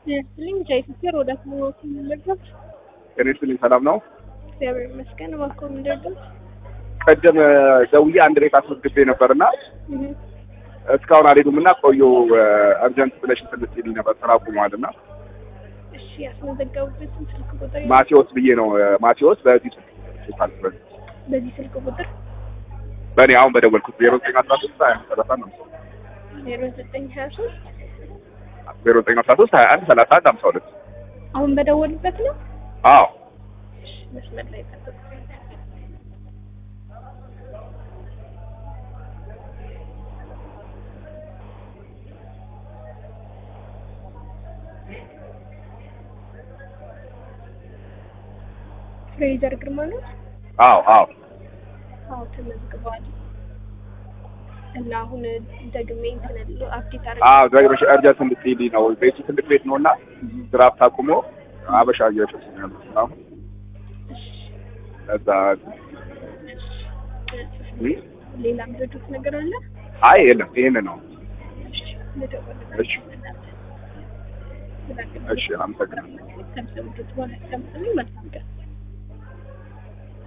ይመስልኝ ጃይፍር ወደ አክሞት ምንደርስ ጤና ይስጥልኝ። ሰላም ነው? እግዚአብሔር ይመስገን። እባክዎ ምንደርስ ቀደም ደውዬ አንድ ቤት አስመዝግቤ ነበርና እስካሁን አልሄዱም እና ቆዩ አርጀንት ብለሽ ስልትልኝ ነበር ስራ አቁሟል እና እሺ፣ ያስመዘገቡበትን ስልክ ቁጥር ማቴዎስ ብዬ ነው ማቴዎስ በዚህ ስልክ በዚህ በዚህ ስልክ ቁጥር በእኔ አሁን በደወልኩት ዜሮ ዘጠኝ አስራ ሶስት ሀያ አንድ ሰላሳ ነው ዜሮ ዘጠኝ ሀያ ሶስት ዜሮ ዘጠኝ አስራ ሶስት ሀያ አንድ ሰላሳ አንድ ሀምሳ ሁለት አሁን በደወሉበት ነው። አዎ እሺ፣ መስመር ላይ ጠብቁ። ፍሬዘር ግርማ ነው። አዎ አዎ አዎ ተመዝግበዋል። እና አሁን ደግሜ እንትን ል- አፕዴት አድርጌ አዎ ደግመሽ አርጀንት እንድትሄጂ ነው ቤቱ ትልቅ ቤት ነው እና ድራፍት አቁሞ አበሻ እየሸጡ ነው ያሉት እና አሁን እሺ፣ እዛ እሺ። ሌላ ምረዱት ነገር አለ? አይ የለም ይሄን ነው እሺ፣ ልደውል። እሺ እሺ አመሰግናለሁ ከምሰሙት በኋላ ያስቀምጡልኝ። መልካም ቀን